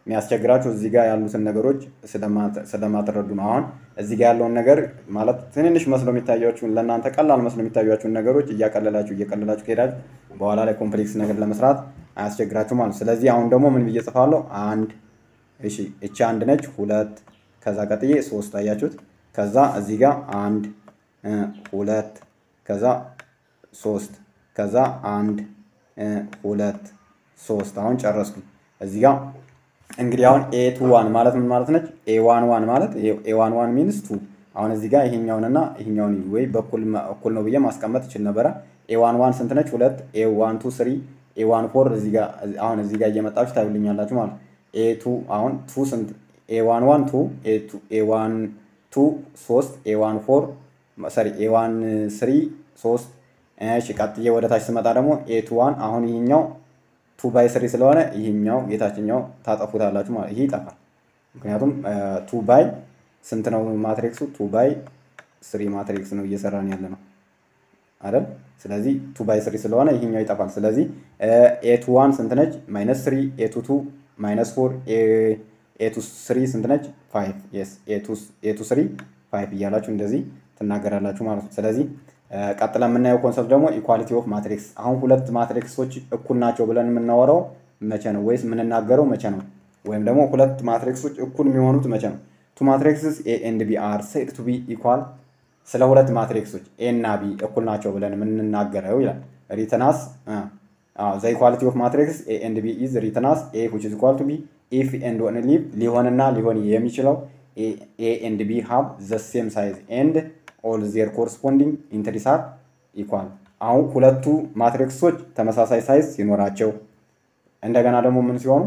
S1: የሚያስቸግራችሁ እዚህ ጋር ያሉትን ነገሮች ስለማትረዱ ነው። አሁን እዚህ ጋር ያለውን ነገር ማለት ትንንሽ መስሎ የሚታያችሁን ለእናንተ ቀላል መስሎ የሚታያችሁን ነገሮች እያቀለላችሁ እየቀለላችሁ ከሄዳችሁ በኋላ ላይ ኮምፕሌክስ ነገር ለመስራት አያስቸግራችሁ ማለት ነው። ስለዚህ አሁን ደግሞ ምን ብዬ ጽፋለሁ? አንድ እሺ፣ እቺ አንድ ነች። ሁለት ከዛ ቀጥዬ ሶስት አያችሁት። ከዛ እዚህ ጋር አንድ ሁለት ከዛ ሶስት ከዛ አንድ ሁለት ሶስት አሁን ጨረስኩኝ። እዚህ ጋር እንግዲህ አሁን ኤ ቱ ዋን ማለት ምን ማለት ነች? ኤ ዋን ዋን ማለት ኤ ዋን ዋን ሚንስ ቱ። አሁን እዚህ ጋር ይሄኛውንና ይሄኛውን ወይ በኩል እኩል ነው ብዬ ማስቀመጥ እችል ነበረ። ኤ ዋን ዋን ስንት ነች? ሁለት። ኤ ዋን ቱ ስሪ፣ ኤ ዋን ፎር እዚህ ጋር አሁን እዚህ ጋር እየመጣችሁ ታዩልኛላችሁ ማለት ነው። ኤ ቱ አሁን ቱ ስንት? ኤ ዋን ዋን ቱ፣ ኤ ዋን ቱ ሶስት፣ ኤ ዋን ፎር ሰሪ፣ ኤ ዋን ስሪ ሶስት። እሺ ቀጥዬ ወደ ታች ስመጣ ደግሞ ኤ ቱ ዋን አሁን ይሄኛው ቱ ባይ ስሪ ስለሆነ ይህኛው የታችኛው ታጠፉታላችሁ ማለት ይህ ይጠፋል። ምክንያቱም ቱ ባይ ስንት ነው ማትሪክሱ? ቱ ባይ ስሪ ማትሪክስ ነው እየሰራን ያለ ነው አይደል? ስለዚህ ቱ ባይ ስሪ ስለሆነ ይህኛው ይጠፋል። ስለዚህ ኤቱ ዋን ስንት ነች? ማይነስ ስሪ ኤቱ ቱ ማይነስ ፎር ኤቱ ስሪ ስንት ነች? ፋይቭ የስ ኤቱ ስሪ ፋይቭ እያላችሁ እንደዚህ ትናገራላችሁ ማለት ነው። ስለዚህ ቀጥለ የምናየው ኮንሰፕት ደግሞ ኢኳሊቲ ኦፍ ማትሪክስ። አሁን ሁለት ማትሪክሶች እኩል ናቸው ብለን የምናወራው መቼ ነው? ወይስ የምንናገረው መቼ ነው? ወይም ደግሞ ሁለት ማትሪክሶች እኩል የሚሆኑት መቼ ነው? ቱ ማትሪክስስ ኤ ኤንድ ቢ አር ሴድ ቱ ቢ ኢኳል። ስለ ሁለት ማትሪክሶች ኤ እና ቢ እኩል ናቸው ብለን የምንናገረው ይላል ሪተናስ ዘ ኢኳሊቲ ኦፍ ማትሪክስ ኤ ኤንድ ቢ ኢዝ ሪተናስ ኤ ዊች ኢዝ ኢኳል ቱ ቢ ኢፍ ኤንድ ኦንሊ ሊሆንና ሊሆን የሚችለው ኤ ኤንድ ቢ ሃብ ዘ ሴም ሳይዝ ኤንድ ኦል ዜር ኮረስፖንዲንግ ኢንትሪስ አር ኢኳል። አሁን ሁለቱ ማትሪክሶች ተመሳሳይ ሳይዝ ሲኖራቸው እንደገና ደግሞ ምን ሲሆኑ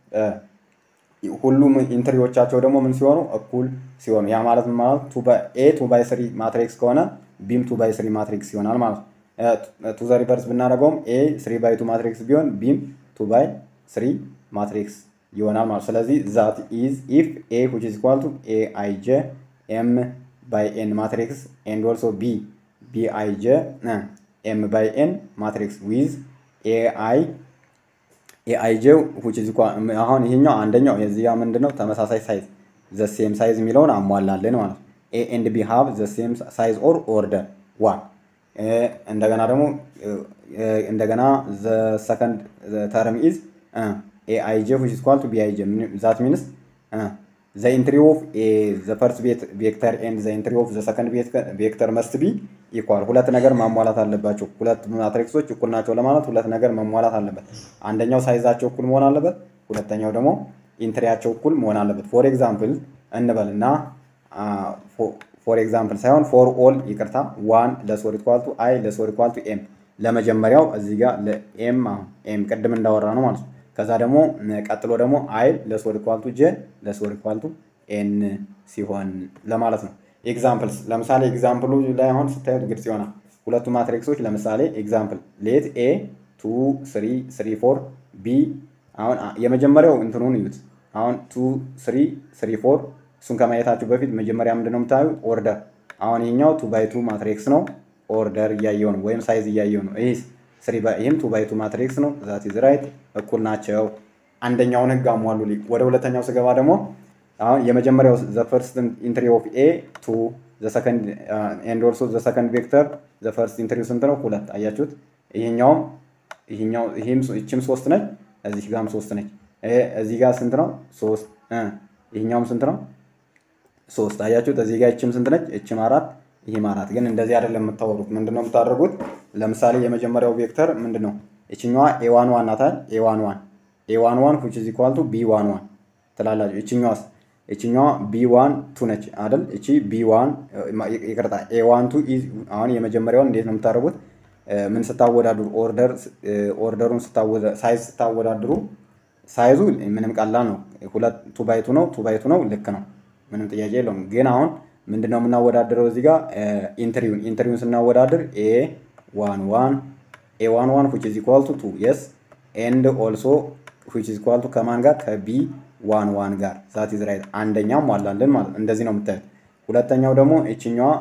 S1: ሁሉም ኢንትሪዎቻቸው ደግሞ ምን ሲሆኑ እኩል ሲሆኑ ያ ማለት ምን ማለት ኤ ቱ ባይ ስሪ ማትሪክስ ከሆነ ቢም ቱ ባይ ስሪ ማትሪክስ ይሆናል ማለት ነው። ቱ ዘ ሪቨርስ ብናደርገውም ኤ ስሪ ባይ ቱ ማትሪክስ ቢሆን ቢም ቱ ባይ ስሪ ማትሪክስ ይሆናል ማለት ስለዚህ ዛት ኢዝ ኢፍ ኤ ዊች ኢዝ ኢኳል ቱ ኤ አይ ጄ ኤም by n matrix and also b bij uh, m by n matrix with ai aij which is equal አሁን ይሄኛው አንደኛው የዚህ ጋር ምንድነው ተመሳሳይ ሳይዝ ዘ ሴም ሳይዝ የሚለውን አሟላልን ማለት ነው። ኤ ኤንድ ቢ ሃቭ ዘ ሴም ሳይዝ ኦር ኦርደር ዋን እንደገና ደግሞ እንደገና ዘ ሰከንድ ተርም ኢዝ ኤ አይ ጄ which is equal to b i j that means ዘ ኢንትሪ ኦፍ ዘ ፈርስት ቬክተር ኤንድ ዘ ኢንትሪ ኦፍ ዘ ሰከንድ ቬክተር መስት ቢ ኢኳል። ሁለት ነገር ማሟላት አለባቸው። ሁለት ማትሪክሶች እኩል ናቸው ለማለት ሁለት ነገር መሟላት አለበት። አንደኛው ሳይዛቸው እኩል መሆን አለበት። ሁለተኛው ደግሞ ኢንትሪያቸው እኩል መሆን አለበት። ፎር ኤግዛምፕል እንበል እና ፎር ኤግዛምፕል ሳይሆን ፎር ኦል ይቅርታ፣ ዋን ለሶር ኢኳል ቱ አይ ለሶር ኢኳል ቱ ኤም ለመጀመሪያው እዚህ ጋር ለኤም ኤም ቅድም እንዳወራ ነው ማለት ነው። ከዛ ደግሞ ቀጥሎ ደግሞ አይ ለሶር ኢኳል ቱ ጄ ለሶር ኢኳል ቱ ኤን ሲሆን ለማለት ነው። ኤግዛምፕልስ ለምሳሌ ኤግዛምፕሉ ላይ አሁን ስታዩት ግልጽ ይሆናል። ሁለቱ ማትሪክሶች ለምሳሌ ኤግዛምፕል ሌት ኤ ቱ ስሪ ስሪ ፎር ቢ አሁን የመጀመሪያው እንትኑን እዩት። አሁን ቱ ስሪ ስሪ ፎር እሱን ከማየታችሁ በፊት መጀመሪያ ምንድን ነው የምታዩ ኦርደር። አሁን ይሄኛው ቱ ባይ ቱ ማትሪክስ ነው። ኦርደር እያየው ነው ወይም ሳይዝ እያየው ነው። ይህ ይህም ቱ ባይ ቱ ማትሪክስ ነው። ዛት ኢዝ ራይት እኩል ናቸው። አንደኛውን ህግ አሟሉ። ወደ ሁለተኛው ስገባ ደግሞ አሁን የመጀመሪያው ዘ ፈርስት ኢንትሪ ኦፍ ኤ ቱ ዘ ሰከንድ ኤንድ ኦልሶ ዘ ሰከንድ ቬክተር ዘ ፈርስት ኢንትሪ ስንት ነው? ሁለት። አያችሁት? ይሄኛውም ይሄኛው ይሄም ይችም ሶስት ነች፣ እዚህ ጋርም ሶስት ነች። እዚህ ጋር ስንት ነው? ሶስት። ይሄኛውም ስንት ነው? ሶስት። አያችሁት? እዚህ ጋር ይችም ስንት ነች? እችም አራት ይህም አራት። ግን እንደዚህ አይደለም የምታወሩት። ምንድን ነው የምታደርጉት? ለምሳሌ የመጀመሪያው ቬክተር ምንድን ነው? ይችኛዋ ኤ ዋን ዋን ናታል። ኤ ዋን ዋን ኤ ዋን ዋን ዊች ኢዝ ኢኳል ቱ ቢ ዋን ዋን ትላላችሁ። ይችኛዋስ ይችኛዋ ቢ ዋን ቱ ነች አይደል? እቺ ቢ ዋን ይቅርታ፣ ኤ ዋን ቱ ኢዝ አሁን የመጀመሪያውን እንዴት ነው የምታደርጉት? ምን ስታወዳድሩ ኦርደር ኦርደሩን ሳይዝ ስታወዳድሩ ሳይዙ ምንም ቀላል ነው። ሁለት ቱ ባይቱ ነው ቱ ባይቱ ነው ልክ ነው፣ ምንም ጥያቄ የለውም። ግን አሁን ምንድነው የምናወዳድረው እዚህ ጋር ኢንትሪውን ኢንትሪውን ስናወዳድር ኤ ዋን ዋን ኤ ዋን ዋን ዊች ኢዝ ኢኳል ቱ ቱ የስ ኤንድ ኦልሶ ዊች ኢዝ ኢኳል ቱ ከማን ጋር ከቢ ዋን ዋን ጋር ዛት ኢዝ ራይት። አንደኛው ሟላለን ማለት እንደዚህ ነው የምታዩት። ሁለተኛው ደግሞ እችኛዋ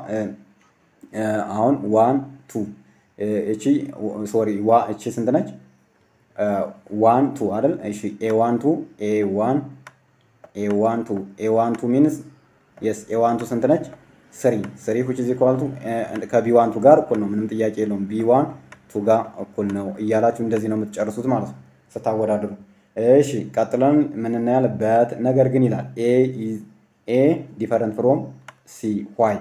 S1: አሁን ዋን ቱ እቺ ሶሪ ዋ እቺ ስንት ነች? ዋን ቱ አይደል? እሺ ኤ ዋን ቱ ኤ ዋን ኤ ዋን ቱ ኤ ዋን ቱ ሚንስ የስ ኤ ዋን ቱ ስንት ነች? ስሪ ስሪ ዊች ኢዝ ኢኳል ቱ ከቢ ዋን ቱ ጋር እኩል ነው። ምንም ጥያቄ የለውም። ቢ ዋን ቱ ጋር እኩል ነው እያላችሁ እንደዚህ ነው የምትጨርሱት ማለት ነው ስታወዳድሩ። እሺ ቀጥለን ምን እናያለን? በት ነገር ግን ይላል ኤ ኤ ዲፈረንት ፍሮም ሲ ዋይ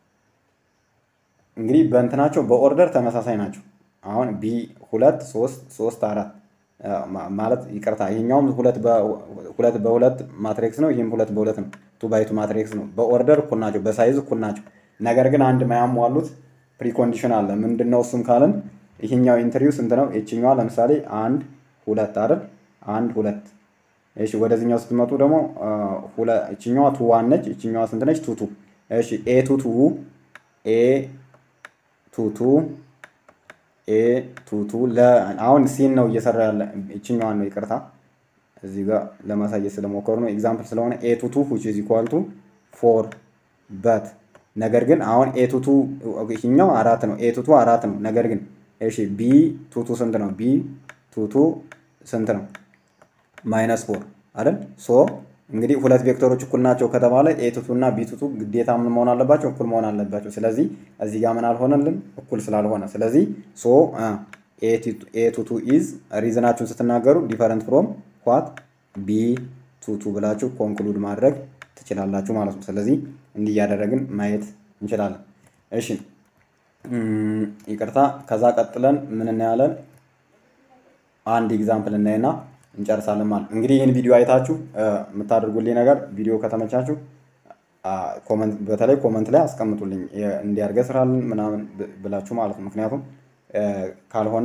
S1: እንግዲህ በእንትናቸው በኦርደር ተመሳሳይ ናቸው። አሁን ቢ ሁለት ሶስት ሶስት አራት ማለት ይቅርታ፣ ይሄኛውም ሁለት ሁለት በሁለት ማትሪክስ ነው። ይህም ሁለት በሁለት ነው። ቱ ባይ ቱ ማትሪክስ ነው። በኦርደር እኩል ናቸው፣ በሳይዝ እኩል ናቸው። ነገር ግን አንድ ማያሟሉት ፕሪኮንዲሽን አለ። ምንድን ነው እሱም ካልን ይሄኛው ኢንትሪው ስንት ነው? ይችኛዋ ለምሳሌ አንድ ሁለት አይደል? አንድ ሁለት። እሺ ወደዚህኛው ስትመጡ ደግሞ ይችኛዋ ቱ ዋን ነች። ይችኛዋ ስንት ነች? ቱ ቱ። እሺ ኤ ቱ ቱ ኤ ቱ ቱ ኤ ቱ ቱ አሁን ሲን ነው እየሰራ ያለ ይችኛዋን ነው ይቅርታ፣ እዚህ ጋር ለማሳየት ስለሞከሩ ነው ኤግዛምፕል ስለሆነ ኤ ቱ ቱ ዊች ኢዝ ኢኳል ቱ ፎር በት ነገር ግን አሁን ኤ ቱ ቱ ይችኛው አራት ነው። ኤ ቱ ቱ አራት ነው። ነገር ግን እሺ ቢ ቱ ቱ ስንት ነው? ቢ ቱ ቱ ስንት ነው? ማይነስ ፎር አይደል? ሶ እንግዲህ ሁለት ቬክተሮች እኩል ናቸው ከተባለ ኤቱቱ እና ቢቱቱ ግዴታ ምን መሆን አለባቸው? እኩል መሆን አለባቸው። ስለዚህ እዚህ ጋር ምን አልሆነልን? እኩል ስላልሆነ ስለዚህ ሶ ኤቱቱ ኢዝ ሪዝናችሁን ስትናገሩ ዲፈረንት ፍሮም ኳት ቢ ቱቱ ብላችሁ ኮንክሉድ ማድረግ ትችላላችሁ ማለት ነው። ስለዚህ እንዲህ እያደረግን ማየት እንችላለን። እሺ ይቅርታ። ከዛ ቀጥለን ምን እናያለን? አንድ ኤግዛምፕል እናይና እንጨርሳለን ማለት ነው። እንግዲህ ይህን ቪዲዮ አይታችሁ የምታደርጉልኝ ነገር ቪዲዮ ከተመቻችሁ በተለይ ኮመንት ላይ አስቀምጡልኝ እንዲያርገ ስራልን ምናምን ብላችሁ ማለት ነው። ምክንያቱም ካልሆነ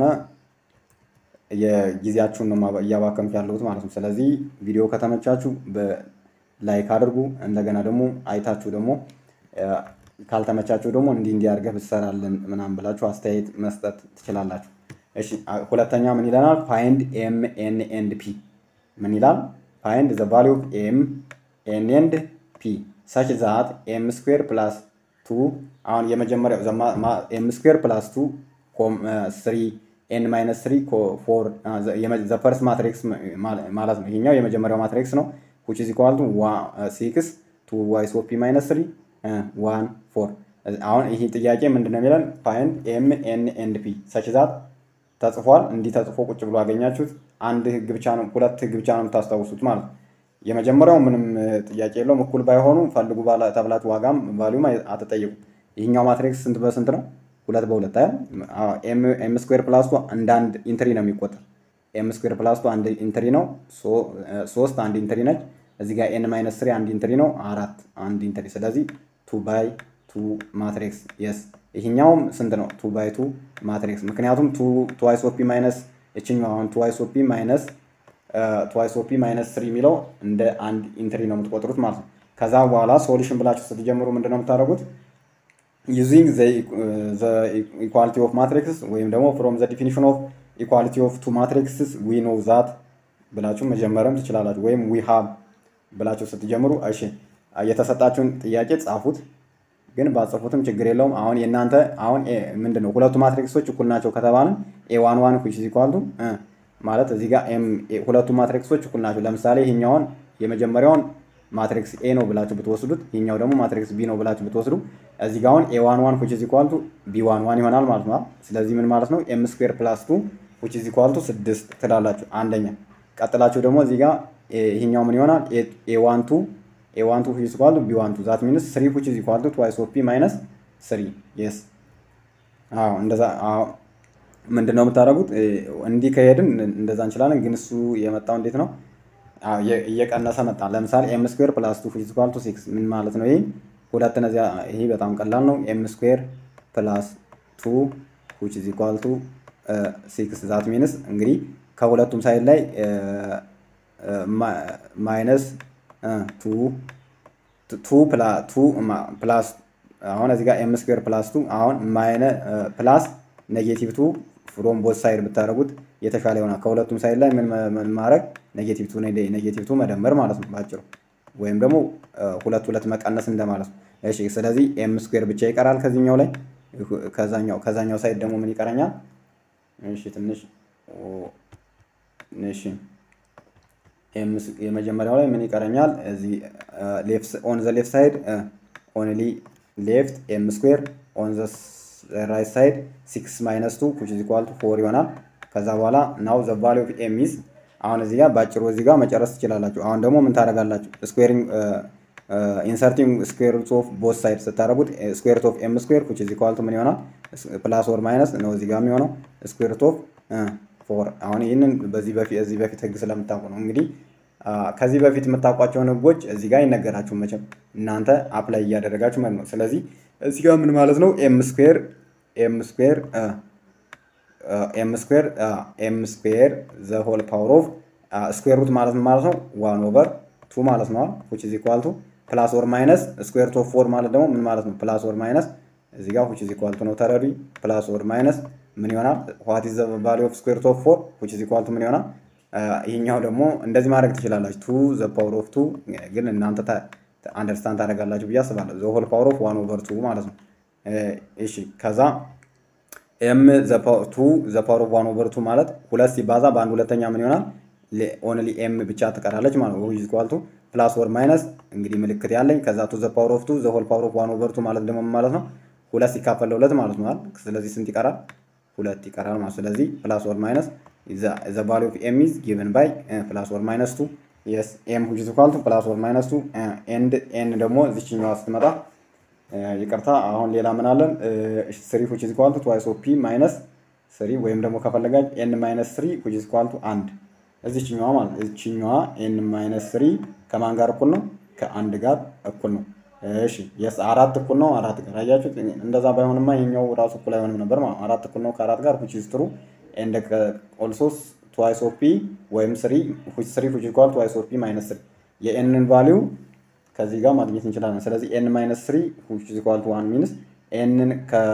S1: የጊዜያችሁን ነው እያባከምኩ ያለሁት ማለት ነው። ስለዚህ ቪዲዮ ከተመቻችሁ ላይክ አድርጉ። እንደገና ደግሞ አይታችሁ ደግሞ ካልተመቻችሁ ደግሞ እንዲህ እንዲያርገህ ብትሰራልን ምናምን ብላችሁ አስተያየት መስጠት ትችላላችሁ። እሺ ሁለተኛ ምን ይለናል? ፋይንድ ኤም ኤን ኤንድ ፒ ምን ይላል? ፋይንድ ዘ ቫሊዩ ኦፍ ኤም ኤን ኤንድ ፒ ሰች ዛት ኤም ስኩዌር ፕላስ ቱ አሁን የመጀመሪያው ኤም ስኩዌር ፕላስ ቱ ስሪ ኤን ማይነስ ስሪ ፎር ዘ ፈርስት ማትሪክስ ማለት ነው። ይሄኛው የመጀመሪያው ማትሪክስ ነው። ዊች ኢዝ ኢኳል ቱ ሲክስ ቱ ዋይ ሶ ፒ ማይነስ ስሪ ዋን ፎር። አሁን ይሄ ጥያቄ ምንድን ነው የሚለን? ፋይንድ ኤም ኤን ኤንድ ፒ ሰች ዛት ተጽፏል። እንዲህ ተጽፎ ቁጭ ብሎ አገኛችሁት። አንድ ህግ ብቻ ነው ሁለት ህግ ብቻ ነው የምታስታውሱት ማለት ነው። የመጀመሪያው ምንም ጥያቄ የለውም። እኩል ባይሆኑ ፈልጉ ተብላችሁ ዋጋም ቫሊዩም አትጠይቁ። ይህኛው ማትሪክስ ስንት በስንት ነው? ሁለት በሁለት አይ ኤም ስኩዌር ፕላስቱ እንደ አንድ ኢንትሪ ነው የሚቆጠር። ኤም ስኩዌር ፕላስቱ አንድ ኢንትሪ ነው። ሶስት አንድ ኢንትሪ ነች። እዚህ ጋር ኤን ማይነስ ስሪ አንድ ኢንትሪ ነው። አራት አንድ ኢንትሪ። ስለዚህ ቱ ባይ ቱ ማትሪክስ የስ ይሄኛውም ስንት ነው? ቱ ባይ ቱ ማትሪክስ ምክንያቱም ቱ አይስ ኦፍ ፒ ማይነስ ይችኛው አሁን ቱ አይስ ኦፍ ፒ ማይነስ ቱ አይስ ኦፍ ፒ ማይነስ ስሪ የሚለው እንደ አንድ ኢንትሪ ነው የምትቆጥሩት ማለት ነው። ከዛ በኋላ ሶሉሽን ብላችሁ ስትጀምሩ ምንድን ነው የምታደርጉት? ዩዚንግ ዘ ኢኳሊቲ ኦፍ ማትሪክስ ወይም ደግሞ ፍሮም ዘ ዲፊኒሽን ኦፍ ኢኳሊቲ ኦፍ ቱ ማትሪክስስ ዊ ኖው ዛት ብላችሁ መጀመርም ትችላላችሁ። ወይም ዊ ሃብ ብላችሁ ስትጀምሩ እሺ የተሰጣችሁን ጥያቄ ጻፉት። ግን ባጽፉትም ችግር የለውም። አሁን የእናንተ አሁን ምንድን ነው ሁለቱ ማትሪክሶች እኩል ናቸው ከተባልን ኤ ዋን ዋን ኩች ዚኳልቱ ማለት እዚህ ጋር ሁለቱ ማትሪክሶች እኩል ናቸው። ለምሳሌ ይሄኛውን የመጀመሪያውን ማትሪክስ ኤ ነው ብላችሁ ብትወስዱት ይሄኛው ደግሞ ማትሪክስ ቢ ነው ብላችሁ ብትወስዱ እዚህ ጋር አሁን ኤ ዋን ዋን ኩች ዚኳልቱ ቢ ዋን ዋን ይሆናል ማለት ነው። ስለዚህ ምን ማለት ነው ኤም ስኩዌር ፕላስ ቱ ኩች ዚኳልቱ ስድስት ትላላችሁ። አንደኛ ቀጥላችሁ ደግሞ እዚህ ጋር ይሄኛው ምን ይሆናል ኤ ዋን ቱ ኤ ዋን ቱ ኢዝ ኢኳል ቱ ቢ ዋን ቱ ዛት ሚንስ ስሪ ዊች ኢዝ ኢኳል ቱ ትዋይስ ኦፍ ፒ ማይነስ ስሪ የስ አዎ እንደዛ አዎ ምንድን ነው የምታደርጉት እንዲህ ከሄድን እንደዛ እንችላለን ግን እሱ የመጣው እንዴት ነው እየቀነሰ መጣ ለምሳሌ ኤም ስኩዌር ፕላስ ቱ ኢዝ ኢኳል ቱ ሲክስ ምን ማለት ነው ይሄ ሁለት እነዚያ ይሄ በጣም ቀላል ነው ኤም ስኩዌር ፕላስ ቱ ዊች ኢዝ ኢኳል ቱ ሲክስ ዛት ሚንስ እንግዲህ ከሁለቱም ሳይድ ላይ ማይነስ ቱ ቱ ፕላስ አሁን እዚህ ጋር ኤም ስኩዌር ፕላስ ቱ አሁን ማይነ ፕላስ ኔጌቲቭ ቱ ፍሮም ቦት ሳይድ ብታደረጉት የተሻለ ይሆናል። ከሁለቱም ሳይድ ላይ ምን ማድረግ ኔጌቲቭ ቱ ኔጌቲቭ ቱ መደመር ማለት ነው ባጭሩ፣ ወይም ደግሞ ሁለት ሁለት መቀነስ እንደማለት ነው። እሺ ስለዚህ ኤም ስኩዌር ብቻ ይቀራል ከዚህኛው ላይ ከዛኛው ከዛኛው ሳይድ ደግሞ ምን ይቀረኛል? እሺ ትንሽ እሺ የመጀመሪያው ላይ ምን ይቀረኛል? እዚህ ኦን ዘ ሌፍት ሳይድ ኦንሊ ሌፍት ኤም ስኩዌር ኦን ዘ ራይት ሳይድ ሲክስ ማይነስ ቱ ኩች ኢዝ ኢኳል ቱ ፎር ይሆናል። ከዛ በኋላ ናው ዘ ቫሊ ኦፍ ኤም ኢዝ አሁን እዚህ ጋር በአጭሩ እዚህ ጋር መጨረስ ትችላላችሁ። አሁን ደግሞ ምን ታደርጋላችሁ? ስኩዌሪንግ ኢንሰርቲንግ ስኩዌር ሩት ኦፍ ቦት ሳይድ ስታደርጉት ስኩዌር ሩት ኦፍ ኤም ስኩዌር ኩች ኢዝ ኢኳል ቱ ምን ይሆናል? ፕላስ ኦር ማይነስ ነው እዚህ ጋር የሚሆነው ስኩዌር ሩት ኦፍ ፎር። አሁን ይህንን በዚህ በፊት እዚህ በፊት ህግ ስለምታውቁ ነው እንግዲህ ከዚህ በፊት የምታውቋቸውን ህጎች እዚህ ጋር አይነገራችሁ መቼም እናንተ አፕላይ እያደረጋችሁ ማለት ነው። ስለዚህ እዚህ ጋር ምን ማለት ነው? ኤም ስኩዌር ኤም ስኩዌር ኤም ስኩዌር ኤም ስኩዌር ዘ ሆል ፓወር ኦፍ ስኩዌር ሩት ማለት ማለት ነው ዋን ኦቨር ቱ ማለት ነው ዊች ኢዝ ኢኳል ቱ ፕላስ ኦር ማይነስ ስኩዌር ሩት ኦፍ ፎር ማለት ደግሞ ምን ማለት ነው? ፕላስ ኦር ማይነስ እዚህ ጋር ዊች ኢዝ ኢኳል ቱ ነው ተረዱ። ፕላስ ኦር ማይነስ ምን ይሆናል? ዋት ኢዝ ዘ ቫሊዩ ኦፍ ስኩዌር ሩት ኦፍ ፎር ዊች ኢዝ ኢኳል ቱ ምን ይሆናል? ይሄኛው ደግሞ እንደዚህ ማድረግ ትችላላችሁ። ቱ ዘ ፓወር ኦፍ ቱ ግን እናንተ አንደርስታንድ ታደርጋላችሁ ብዬ አስባለሁ። ዘ ሆል ፓወር ኦፍ ዋን ኦቨር ቱ ማለት ነው። እሺ ከዛ ኤም ቱ ዘ ፓወር ኦፍ ዋን ኦቨር ቱ ማለት ሁለት ሲባዛ በአንድ ሁለተኛ ምን ይሆናል? ኦንሊ ኤም ብቻ ትቀራለች ማለት ነው። ዊዝ ኢኳል ቱ ፕላስ ወር ማይነስ እንግዲህ ምልክት ያለኝ ከዛ ቱ ዘ ፓወር ኦፍ ቱ ዘ ሆል ፓወር ኦፍ ዋን ኦቨር ቱ ማለት ደግሞ ማለት ነው ሁለት ሲካፈል ለሁለት ማለት ነው። ስለዚህ ስንት ይቀራል? ሁለት ይቀራል ማለት ስለዚህ ፕላስ ወር ማይነስ ዘ ቫሊ ኦፍ ኤም ኢዝ ጊቨን ባይ ፕላስ ወር ማይነስ ቱ የስ ኤም ዊች ኢዝ ኢኳል ቱ ፕላስ ወር ማይነስ ቱ ኤንድ ኤን ደግሞ እዚችኛዋ ስትመጣ ይቅርታ አሁን ሌላ ምን አለን? ስሪ ዊች ኢዝ ኢኳል ቱ ትዋይስ ኦፍ ፒ ማይነስ ስሪ ወይም ደግሞ ከፈለጋች ኤን ማይነስ ስሪ ዊች ኢዝ ኢኳል ቱ አንድ እዚችኛዋ ማለት እዚችኛዋ ኤን ማይነስ ስሪ ከማን ጋር እኩል ነው? ከአንድ ጋር እኩል ነው። እሺ የስ አራት እኩል ነው አራት ጋር አያችሁት። እንደዛ ባይሆንማ ይሄኛው ራሱ እኩል አይሆንም ነበር ማለት አራት እኩል ነው ከአራት ጋር ዊች ኢዝ ትሩ ኤንድ ኦልሶ ትዋይስ ኦፍ ፒ ወይም ስሪ ዊች ስሪ ዊች ኢኳል ትዋይስ ኦፍ ፒ ማይነስ ስሪ የኤንን ቫሊዩ ከዚህ ጋር ማግኘት እንችላለን። ስለዚህ ኤን ማይነስ ስሪ ዊች ኢዝ ኢኳል ቱ ዋን ሚንስ ኤንን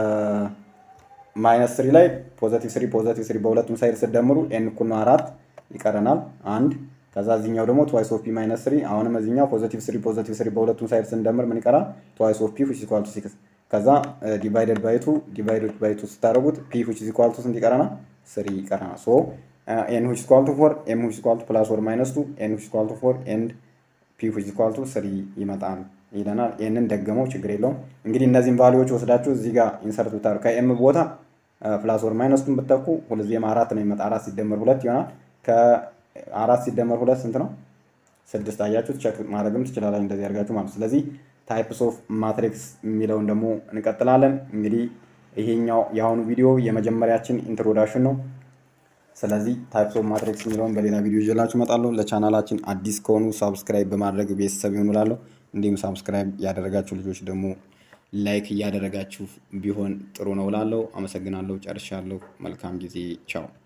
S1: ከማይነስ ስሪ ላይ ፖዘቲቭ ስሪ ፖዘቲቭ ስሪ በሁለቱም ሳይድ ስደምሩ ኤን እኩል ነው አራት ይቀረናል አንድ ከዛ እዚኛው ደግሞ ትዋይስ ኦፍ ፒ ማይነስ ስሪ አሁንም እዚኛው ፖዘቲቭ ስሪ ፖዘቲቭ ስሪ በሁለቱም ሳይድ ስንደምር ምን ይቀራል? ትዋይስ ኦፍ ፒ ዊች ኢዝ ኢኳል ቱ ሲክስ ከዛ ዲቫይደድ ባይ ቱ ዲቫይደድ ባይ ቱ ስታደርጉት ፒ ዊች ኢዝ ኢኳል ቱ ስንት ይቀረናል? ስሪ ይቀረናል። ሶ ኤን ዊች ኢዝ ኢኳል ቱ ፎር ኤም ዊች ኢዝ ኢኳል ቱ ፕላስ ኦር ማይነስ ቱ ኤን ዊች ኢዝ ኢኳል ቱ ፎር ኤንድ ፒ ዊች ኢዝ ኢኳል ቱ ስሪ ይመጣል ይለናል። ይህንን ደገመው ችግር የለውም። እንግዲህ እነዚህን ቫሊዎች ወስዳችሁ እዚህ ጋር ኢንሰርት ብታደርጉ ከኤም ቦታ ፕላስ ኦር ማይነስቱን ብትተኩ ሁልጊዜም አራት ነው ይመጣ አራት ሲደመር ሁለት ይሆናል። ከአራት ሲደመር ሁለት ስንት ነው? ስድስት አያችሁት። ቸክ ማድረግም ትችላላችሁ እንደዚህ አድርጋችሁ ማለት ስለዚህ ታይፕስ ኦፍ ማትሪክስ የሚለውን ደግሞ እንቀጥላለን። እንግዲህ ይሄኛው የአሁኑ ቪዲዮ የመጀመሪያችን ኢንትሮዳክሽን ነው። ስለዚህ ታይፕስ ኦፍ ማትሪክስ የሚለውን በሌላ ቪዲዮ ይዤላችሁ እመጣለሁ። ለቻናላችን አዲስ ከሆኑ ሳብስክራይብ በማድረግ ቤተሰብ ይሁኑ እላለሁ። እንዲሁም ሳብስክራይብ ያደረጋችሁ ልጆች ደግሞ ላይክ እያደረጋችሁ ቢሆን ጥሩ ነው እላለሁ። አመሰግናለሁ። ጨርሻለሁ። መልካም ጊዜ። ቻው